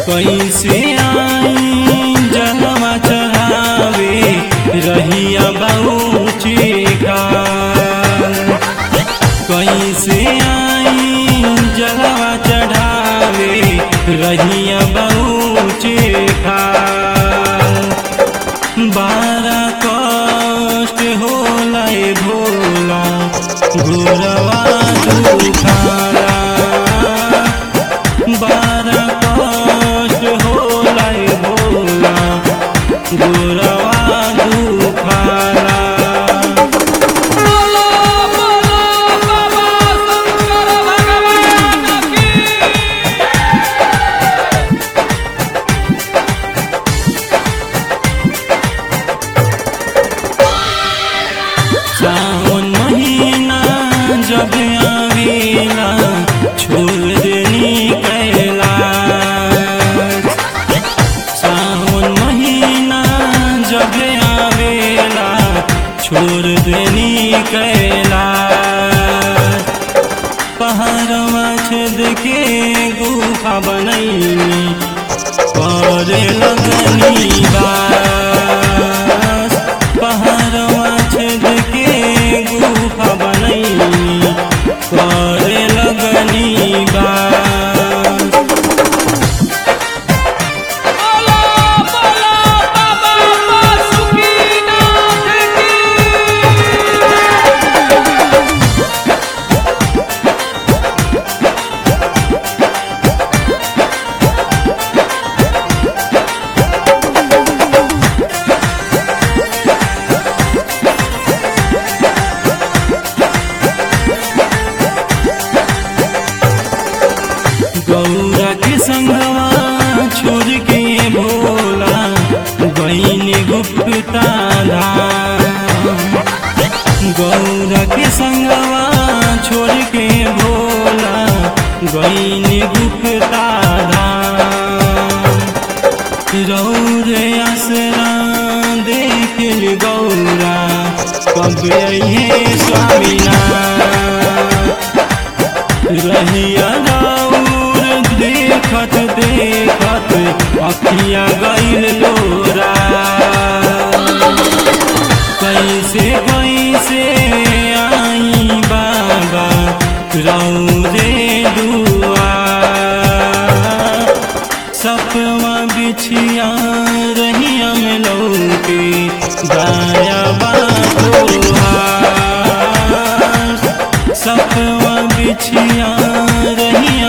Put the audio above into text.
कैसे आई जलवा चढ़ावे रहिया बहुची खाल कैसे आई जलवा चढ़ावे रहिया बहुची खाल बारा कष्ट होला ए भोला गोरवा दुखाला बारा कष्ट होला ए भोला गोरवा दुखाला बोलो बोलो बाबा शंकर भगवान की सावन महीना जब आवेला छोड़ देनी कैलाश सावन महीना जब आवेला छोड़ देनी कैलाश पहाड़वा छेद के गुफा बनैनी करे लगनी बास पहाड़वा छेद के गुफा बनैनी करे लगनी बास बोलो बोलो बाबा बासुकीनाथ की गौरा के संगवा छोड़ के भोला बहन गुप्ता धाम गौरा के संगवा छोड़ के भोला बहन गुप्ता धाम रौरे आसरा देख ली गौरा कब ये स्वामीनाथ रहिया राउर देखत देखत अखिया गईल लोरा कैसे कैसे आई बाबा रौरे दुआ सपवा बिछिया रहिया में लौके दाया बातोहार सपवा बिछिया रहिया